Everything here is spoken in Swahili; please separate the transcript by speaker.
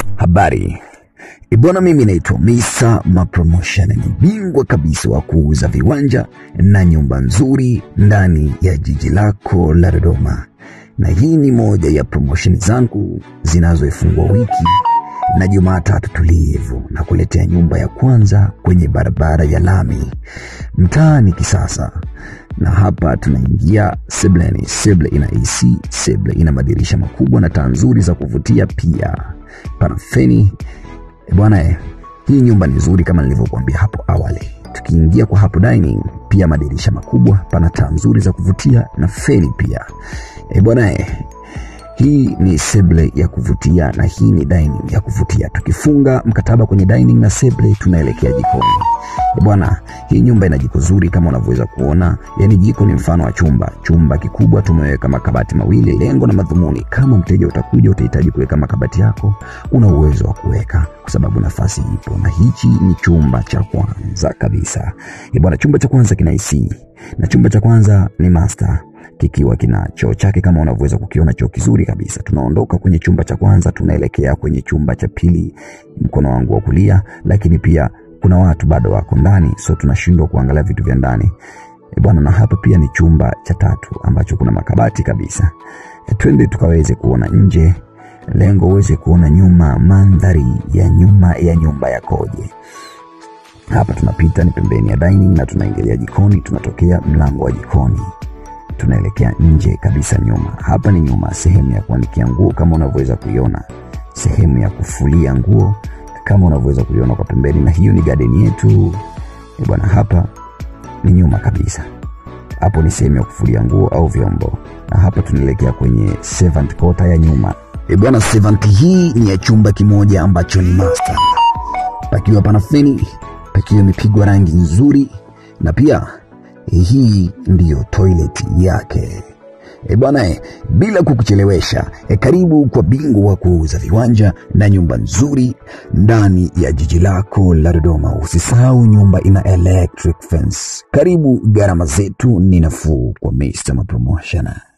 Speaker 1: Habari ibwana, mimi naitwa Misa Mapromotion, ni bingwa kabisa wa kuuza viwanja na nyumba nzuri ndani ya jiji lako la Dodoma, na hii ni moja ya promotion zangu zinazoifungua wiki na Jumatatu tulivu na kuletea nyumba ya kwanza kwenye barabara ya lami mtaani Kisasa, na hapa tunaingia sebleni. Seble ina AC, seble ina madirisha makubwa na taa nzuri za kuvutia, pia pana feni E bwana eh, hii nyumba ni nzuri kama nilivyokuambia hapo awali. Tukiingia kwa hapo dining, pia madirisha makubwa, pana taa nzuri za kuvutia na feni pia. E bwana eh, hii ni seble ya kuvutia na hii ni dining ya kuvutia. Tukifunga mkataba kwenye dining na seble, tunaelekea jikoni. E bwana, hii nyumba ina jiko zuri kama unavyoweza kuona, yaani jiko ni mfano wa chumba. Chumba kikubwa tumeweka makabati mawili. Lengo na madhumuni, kama mteja utakuja utahitaji kuweka makabati yako, una uwezo wa kuweka kwa sababu nafasi ipo, na hichi ni chumba cha kwanza kabisa. E bwana, chumba cha kwanza kina AC na chumba cha kwanza ni master kikiwa kina choo chake kama unavyoweza kukiona, choo kizuri kabisa. Tunaondoka kwenye chumba cha kwanza, tunaelekea kwenye chumba cha pili, mkono wangu wa kulia, lakini pia kuna watu bado wako ndani, so tunashindwa kuangalia vitu vya ndani e bwana. Na hapa pia ni chumba cha tatu ambacho kuna makabati kabisa. E, twende tukaweze kuona nje, lengo uweze kuona nyuma, mandhari ya nyuma ya nyumba yakoje. Hapa tunapita ni pembeni ya dining na tunaingilia jikoni, tunatokea mlango wa jikoni tunaelekea nje kabisa nyuma. Hapa ni nyuma, sehemu ya kuanikia nguo kama unavyoweza kuiona, sehemu ya kufulia nguo kama unavyoweza kuiona kwa pembeni, na hiyo ni garden yetu e bwana. Hapa ni nyuma kabisa, hapo ni sehemu ya kufulia nguo au vyombo, na hapa tunaelekea kwenye servant quarter ya nyuma e bwana. Servant hii ni ya chumba kimoja ambacho ni master, pakiwa pana feni, pakiwa imepigwa rangi nzuri, na pia hii ndiyo toilet yake. E bwana e, bila kukuchelewesha e, karibu kwa bingwa wa kuuza viwanja na nyumba nzuri ndani ya jiji lako la Dodoma. Usisahau nyumba ina electric fence. Karibu, gharama zetu ni nafuu kwa Mr. Promotion.